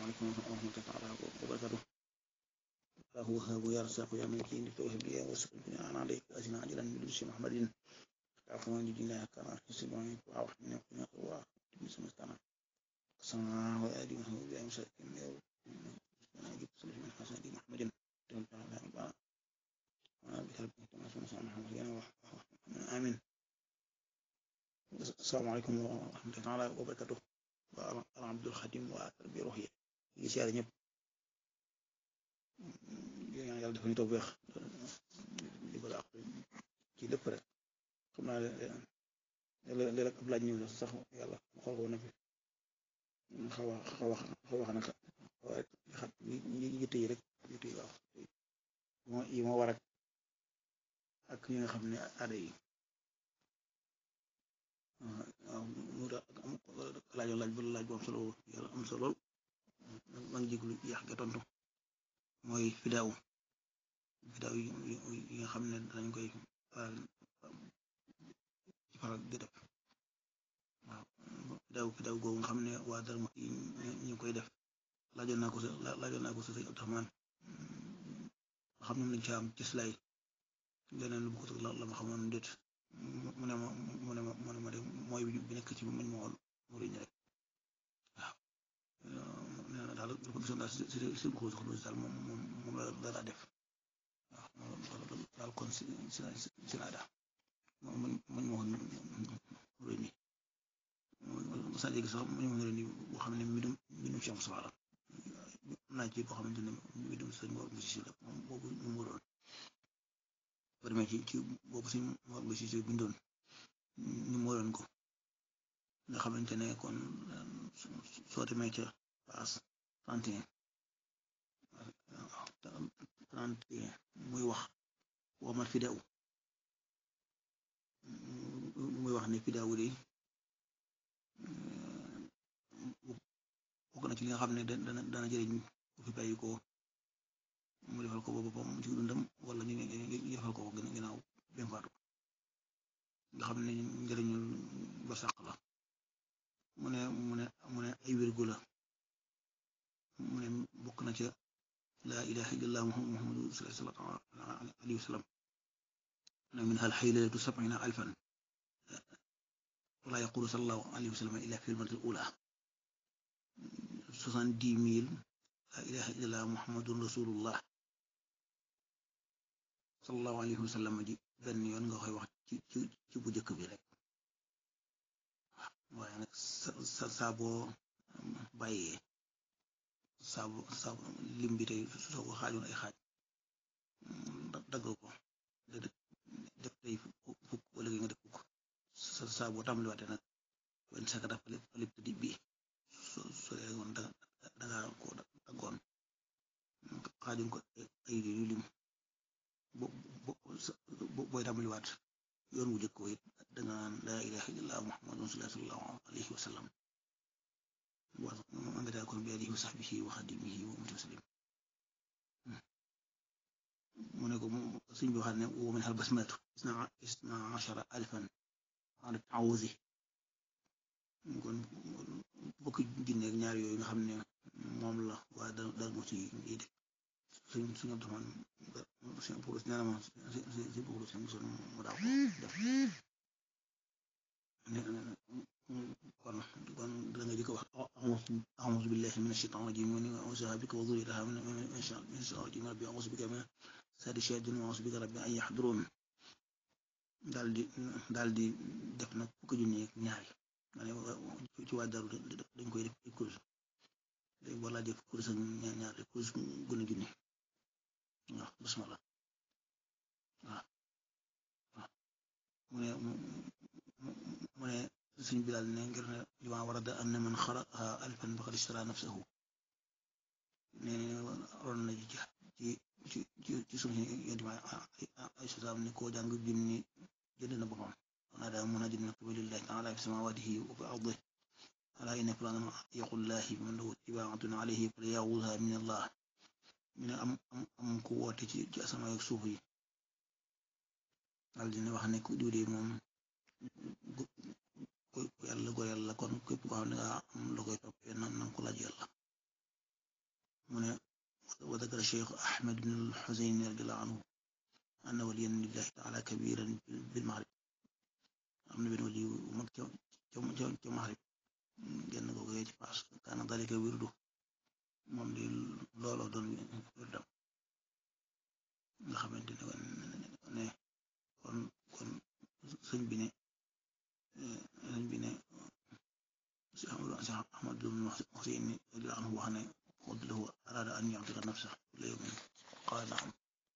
عليكم ورحمة الله تعالى وبركاته الله وهاب يرزق يا من كين توهب لي وسكن أنا عليك أجل عجلا من لبس محمد عفوا لله كما حسب عنك وعوحنا وقنا الله بسم الله صنع وآدي وهو بأي مساكين أنا أجيب صلح من حسن دي محمد آمين السلام عليكم ورحمة الله تعالى وبركاته waa Abdul Xadim waa bi rox yi ngi siyaare ñëpp ñaan yàlla dafa ñu toog weex di ko daax ci lépp rek xam naa léeg-léeg ab laaj ñëw sax yàlla mu xool ko na fi xaw a xaw a xaw a nag waaye xat yitte yi rek yitte yi waaw yi ma war ak ak ñi nga xam ne aada yi waaw mu da laajoon laaj ba laaj bu am solo yàlla am solo lool maa ngi jéglu yàq ga tontu mooy fidaaw fidaaw yi nga xam ne danañ koy faral ci faral di def waaw fidaaw fidaaw googu nga xam ne waa Darma yi ñu koy def laajoon naa ko sa laajoon naa ko sa sëñ Abdourahmane nga xam ne lañ ci am ci slay leneen lu ko la la ma xamoon déet mu ne ma mu ne ma mu ne ma de mooy bi nekk ci mañ ma woon mu rëñ rek waaw nee na daal lu ko gisoon daal si si si xóos xóos daal moom moom moom la dara def waaw daal kon si si si naa daal mañ mañ ma woon mu rëñ nii saa léegi sax mañ ma woon rëñ nii boo xam ne mbindum mbindum Cheikh Moussa la naa ci boo xamante ne mbindum sëñ Mor Moussa si la moom boobu ñu mu doon ba demee ci ci boobu suñ Mor Moussa si bindoon ñu moo doon ko nga xamante ne kon soo demee ca paas trente et un trente et un muy wax wamal fidaw muy wax ne fidaw de bokk na ci li nga xam ne dana dana jëriñ bu fi bàyyi ko mu defal ko boppam ci dundam wala ñu defal ko ginnaaw bem faatu nga xam ne njëriñul ba sàq la mu ne mu ne mu ne ay wérgu la mu ne bokk na ca laa ilaha illallah muhammadu sallallahu alayhi wa sallam na min hal xaylatu sabina alfan wala yaqulu sallallahu alayhi wa sallam illa fi lmartil ula soixante-dix mille laa ilaha illallah muhammadun rasulullah sallallahu alayhi wa sallam ji benn yoon nga koy wax ci ci ci bu njëkk bi rek waaye nag sa saa boo bàyyee saabu saabu lim bi tey soo ko xaajoon ay xaaj dagg ko def tey fukk wala nga def fukk sa saa boo tàmbaliwaatee nag wenn sakata falip di bi so so woon danga ko daggoon xaajoon ko ay yu lim booy tàmbaliwaat yoon wu jëkk it danga naan laa ilaha illallah muhammadun sallallahu alayhi wa sallam wa nga daa kon bi alihi wa sahbihi wa xadimihi wa mutasalim mu ne ko suñ bi waxaat ne wa min hal basmatu isna achara alfan ala taawuzi kon bokki junne ak ñaar yooyu nga xam ne moom la waa da dal mo ci yi def suñ suñ abdoman suñ purus nee na ma si purus si mosoon mu daaw ko def kon kon da nga jëkk wax a'uuzu billahi mina shaytaani rajiim wa u'uuzu bika wa dhurriyyatahaa mina shaytaani rajiim rabbi a'uuzu bika min sarri shayaatiin wa a'uuzu bika rabbi an yahduruun daal di daal di def nag fukki junni ak ñaari ci waa daru dañ koy def ay kurus léegi boo laajee kurus ak ñaari kurus gën a junni waaw bismillah waaw waaw mu ne mu ne suñ bilaal ne ngir ne li ma war a da am na man xaraha alfan faqad ishtara nafsahu ne ron na ci ci ci ci suñu yonti ma ay sosaam ne koo jàng junni jënd na boppam wana daa mun a jënd nag walillahi taala fi samawatihi wa fi ardihi ala inna fulanan yaqullahi man lahu tibaatun alayhi falyaxudha min allah mi ne am am am ku woote ci ci asamaan ak suuf yi daal dina wax ne ku diw de moom yàlla go yàlla kon képp ko xam ne nga am la koy toppee nan nan ko laaj yàlla mu ne wa dakara cheikh ahmed bin alxuseyn radiallahu anhu anna waliyan lillahi taala kabiran bil maghrib am na benn wali mag ca ca ca maghrib genn googu yee ci paas kaana dalika wirdu moom di looloo doon wirdam nga xamante ne ne kon kon sëñ bi ne sëñ bi ne si Ahmadu Huseyn radiyallahu anhu wax ne xud lahu araada an yu'tika nafsa kulla yawmin qaala naam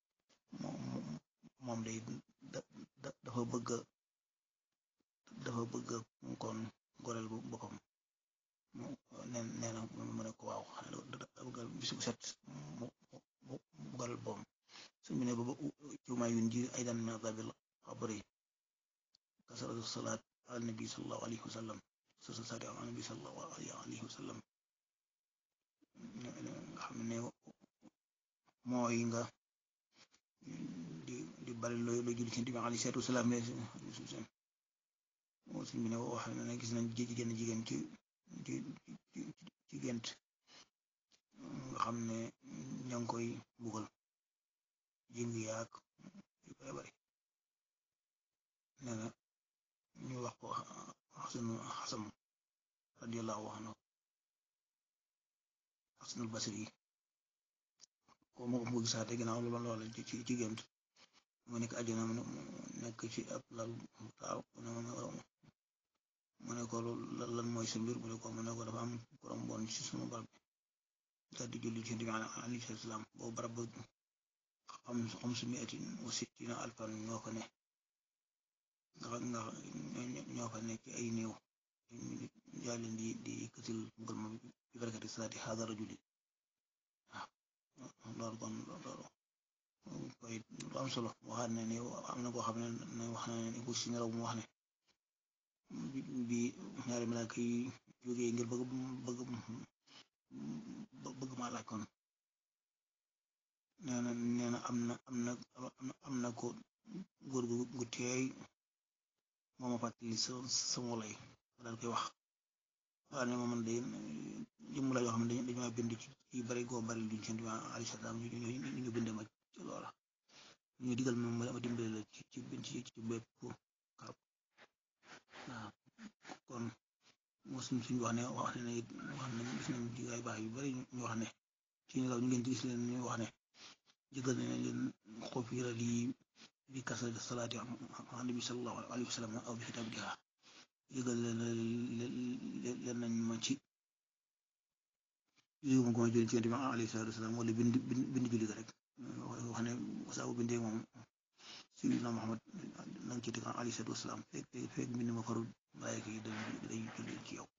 moom day dafa bëgg dafa bëgg kon goreel bu boppam nee nee na mu ne ko waaw xanaa dafa bëgg bis bu set mu mu goreel boppam sëñ bi ne ba ci ma yun ji aydan min adabil qabri kasratu salaat ala nabi sallallahu alayhi wa sallam salaat ala nabi sallallahu alayhi wa sallam nga xam ne mooy nga di di bari looy looy julli ci Nabi alayhi salaatu wa salaam suñ bi ne wax na gis nañ jigéen jigéen ci ci ci gént nga xam ne ña ngi koy bugal jëng yaag yu bare bari nee na ñu wax ko xasanu xasam radiyallahu anhu xasanul basri ko moo ko gisaate ginnaaw lu loola ci ci gént mu nekk àjjana mu nekk ci ab lal taaw mu ne ko lan mooy sa mbir mu ne ko mu ne ko dafa am korom bon ci sunu barab bi daal di julli ci Nabi alayhi salaam boobu barab ba xam xam su miatin wa sittina alfan ñoo fa ne nga nga ñoo fa nekk ay néew yaa leen di di këtil mbugal ma bi barakati salaati haada rajuli waaw loolu kon loolu koy lu am solo waxaat ne ni am na koo xam ne wax na ne ku si nelaw mu wax ne bi ñaari malaaka yi jógee ngir bëgg bëgg bëgg maa laaj kon nee na nee na am na am na am na ko góor gu gu teey moo ma fàttali sa sama lay daal koy wax waaw ne ma man de jëmm la yoo xam ne dañu ma bind ci bari goo bari luñ seen alayhi salaam ñu ñu bind ma ci loola ñu digal ma ma dimbale la ci ci ci ci bépp karab waaw kon moo suñ suñ wax ne wax ne wax ne gis nañ ci ay baax yu bari ñu wax ne ci ñu law ñu ngeen gis leen ñu wax ne jëgal ne leen xofira lii bi kasal salaati ala nabi sallallahu alayhi wa sallam aw bi kitabiha jëgal leen leen nañ ma ci yooyu moom ko ma julli ci yonent bi alayhi salaatu wasalaam wala bind bind julli ga rek wax ne saa bu bindee moom sayyidina Muhammad nanga ci teg alayhi salaatu wasalaam fekk fekk mbind ma farul bàyyi ko day day julli ci yow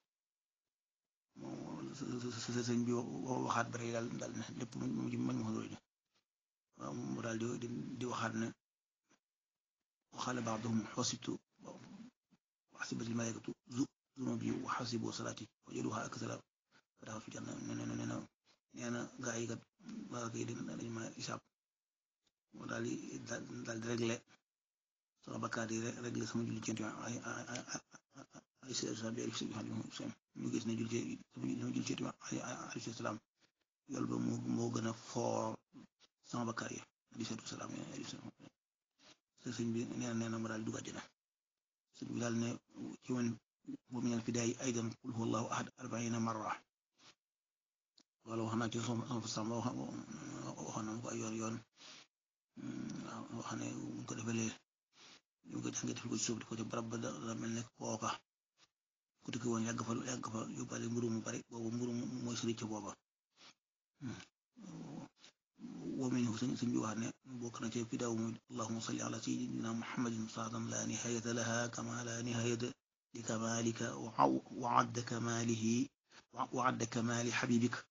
sa sëñ bi waxaat bare daal daal ne lépp mu ci mañ ma xadroy waaw mu daal di di waxaat ne waxaale ba'duhum xosibtu وحسبت الملائكة ذنوبي وحسبوا صلاتي وجدوها أكثر فدخل في الجنة نينا نينا gaa yi kat malaaka yi dañ ma isaab moo daal di daal di réglé sama bakkaar yi réglé sama julli ci ay ay sa bi alif ñu gis ne julli sama julli ci alayhi salaam yool ba moo moo gën a foor sama bakkaar yi alayhi salaam sëñ bi nee na nee na ma daal dugg àjjana sëñ bi daal ne ci woon bu mu ñaan fi daay aydan qul huwa allahu ahad arbaina marra wala wax naa ci sama sama waxoon na ko ay yoon yoon wax ne bu ko defee lee ñu ko jàngee def ko ci suuf di ko ci barab ba da mel ne kooka ku tukki woon yàgg fa yàgg fa yóbbaale mburu mu bari boobu mburu mooy sëriñ ci booba ومنه سنبي وهنا بوكنا في داوم اللهم صل على سيدنا محمد صلاة لا نهاية لها كما لا نهاية لكمالك وعد كماله وعد كمال حبيبك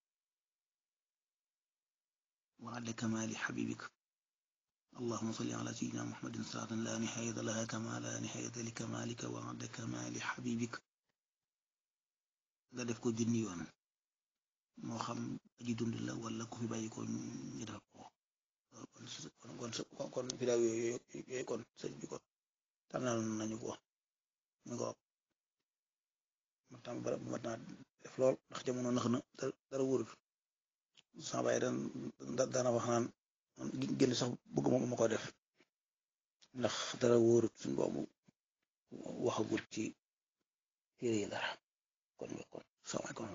وعد كمال حبيبك اللهم صل على سيدنا محمد صلاة لا نهاية لها كما لا نهاية لكمالك وعد كمال حبيبك لا دفكو جنيوان moo xam aji dund la wala ku fi bàyyi ko ñu def ko kon kon kon vidéo yooyu yooyu kon sëñ bi kon tànnal nañu ko ñu ko ma tam bara mat naa def lool ndax jamono nax na dara wóorul sama baay daan daana wax naan génn sax bëgg moom ma ko def ndax dara wóorut suñ boobu waxagul ci téere yi dara kon kon sama kon